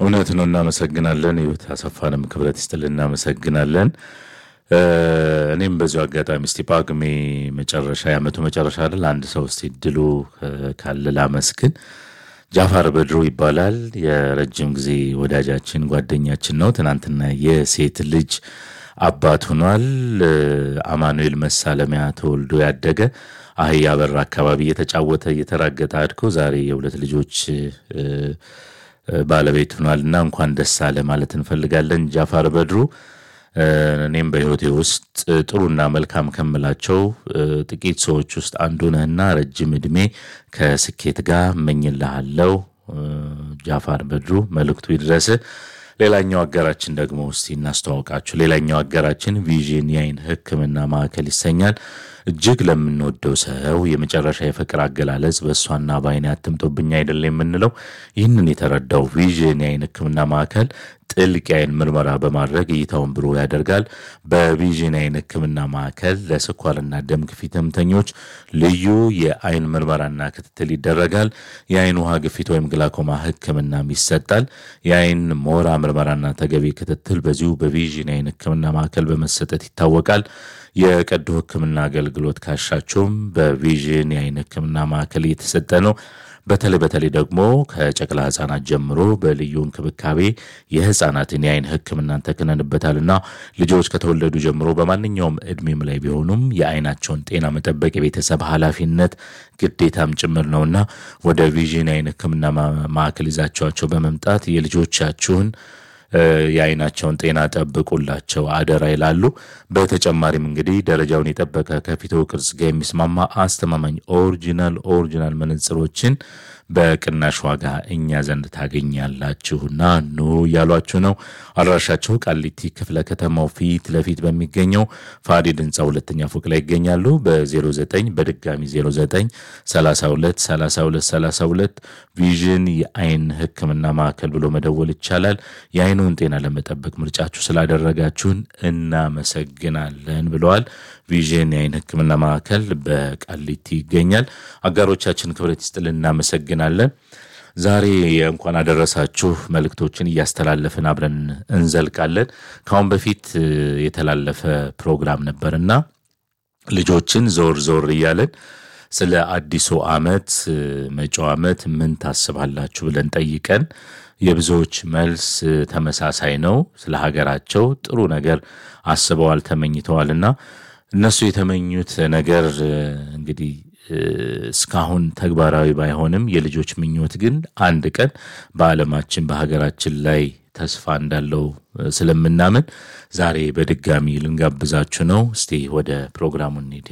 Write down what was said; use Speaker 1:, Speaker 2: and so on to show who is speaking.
Speaker 1: እውነት ነው። እናመሰግናለን። ህይወት አሰፋንም ክብረት ይስጥልን። እናመሰግናለን። እኔም በዚሁ አጋጣሚ እስቲ ጳጉሜ መጨረሻ የዓመቱ መጨረሻ አይደል አንድ ሰው እስቲ ድሉ ካለ ላመስግን። ጃፋር በድሩ ይባላል። የረጅም ጊዜ ወዳጃችን ጓደኛችን ነው። ትናንትና የሴት ልጅ አባት ሆኗል። አማኑኤል መሳለሚያ ተወልዶ ያደገ አህያ በር አካባቢ እየተጫወተ እየተራገጠ አድጎ ዛሬ የሁለት ልጆች ባለቤት ሆኗል እና እንኳን ደስ አለ ማለት እንፈልጋለን ጃፋር በድሩ። እኔም በህይወቴ ውስጥ ጥሩና መልካም ከምላቸው ጥቂት ሰዎች ውስጥ አንዱ ነህና ረጅም ዕድሜ ከስኬት ጋር እመኝልሃለሁ። ጃፋር በድሩ መልእክቱ ይድረስ። ሌላኛው አጋራችን ደግሞ እስቲ እናስተዋውቃችሁ። ሌላኛው አጋራችን ቪዥን የአይን ሕክምና ማዕከል ይሰኛል። እጅግ ለምንወደው ሰው የመጨረሻ የፍቅር አገላለጽ በእሷና በአይኔ አትምጦብኝ አይደለም የምንለው ይህንን የተረዳው ቪዥን የአይን ሕክምና ማዕከል ጥልቅ የአይን ምርመራ በማድረግ እይታውን ብሩህ ያደርጋል። በቪዥን የአይን ሕክምና ማዕከል ለስኳርና ደም ግፊት ህመምተኞች ልዩ የአይን ምርመራና ክትትል ይደረጋል። የአይን ውሃ ግፊት ወይም ግላኮማ ሕክምናም ይሰጣል። የአይን ሞራ ምርመራና ተገቢ ክትትል በዚሁ በቪዥን የአይን ሕክምና ማዕከል በመሰጠት ይታወቃል። የቀዶ ሕክምና አገልግሎት ካሻቸውም በቪዥን የአይን ሕክምና ማዕከል እየተሰጠ ነው። በተለይ በተለይ ደግሞ ከጨቅላ ህጻናት ጀምሮ በልዩ እንክብካቤ የህፃናትን የአይን ህክምናን ተክነንበታልና ልጆች ከተወለዱ ጀምሮ በማንኛውም እድሜም ላይ ቢሆኑም የአይናቸውን ጤና መጠበቅ የቤተሰብ ኃላፊነት ግዴታም ጭምር ነውና ወደ ቪዥን የአይን ህክምና ማዕከል ይዛቸዋቸው በመምጣት የልጆቻችሁን የአይናቸውን ጤና ጠብቁላቸው አደራ ይላሉ። በተጨማሪም እንግዲህ ደረጃውን የጠበቀ ከፊቶ ቅርጽ ጋር የሚስማማ አስተማማኝ ኦሪጂናል ኦሪጂናል መነጽሮችን በቅናሽ ዋጋ እኛ ዘንድ ታገኛላችሁና ኑ እያሏችሁ ነው። አድራሻቸው ቃሊቲ ክፍለ ከተማው ፊት ለፊት በሚገኘው ፋዲድ ህንፃ ሁለተኛ ፎቅ ላይ ይገኛሉ። በ09 በድጋሚ 09 32 32 32 ቪዥን የአይን ህክምና ማዕከል ብሎ መደወል ይቻላል። የአይኑን ጤና ለመጠበቅ ምርጫችሁ ስላደረጋችሁን እናመሰግናለን ብለዋል። ቪዥን የአይን ህክምና ማዕከል በቃሊቲ ይገኛል። አጋሮቻችን ክብረት ይስጥልን እናመሰግናለን። ዛሬ እንኳን አደረሳችሁ መልእክቶችን እያስተላለፍን አብረን እንዘልቃለን። ከአሁን በፊት የተላለፈ ፕሮግራም ነበርና ልጆችን ዞር ዞር እያለን ስለ አዲሱ ዓመት መጪው ዓመት ምን ታስባላችሁ ብለን ጠይቀን የብዙዎች መልስ ተመሳሳይ ነው። ስለ ሀገራቸው ጥሩ ነገር አስበዋል፣ ተመኝተዋልና እነሱ የተመኙት ነገር እንግዲህ እስካሁን ተግባራዊ ባይሆንም የልጆች ምኞት ግን አንድ ቀን በዓለማችን በሀገራችን ላይ ተስፋ እንዳለው ስለምናምን ዛሬ በድጋሚ ልንጋብዛችሁ ነው። እስቲ ወደ ፕሮግራሙ እንሂድ።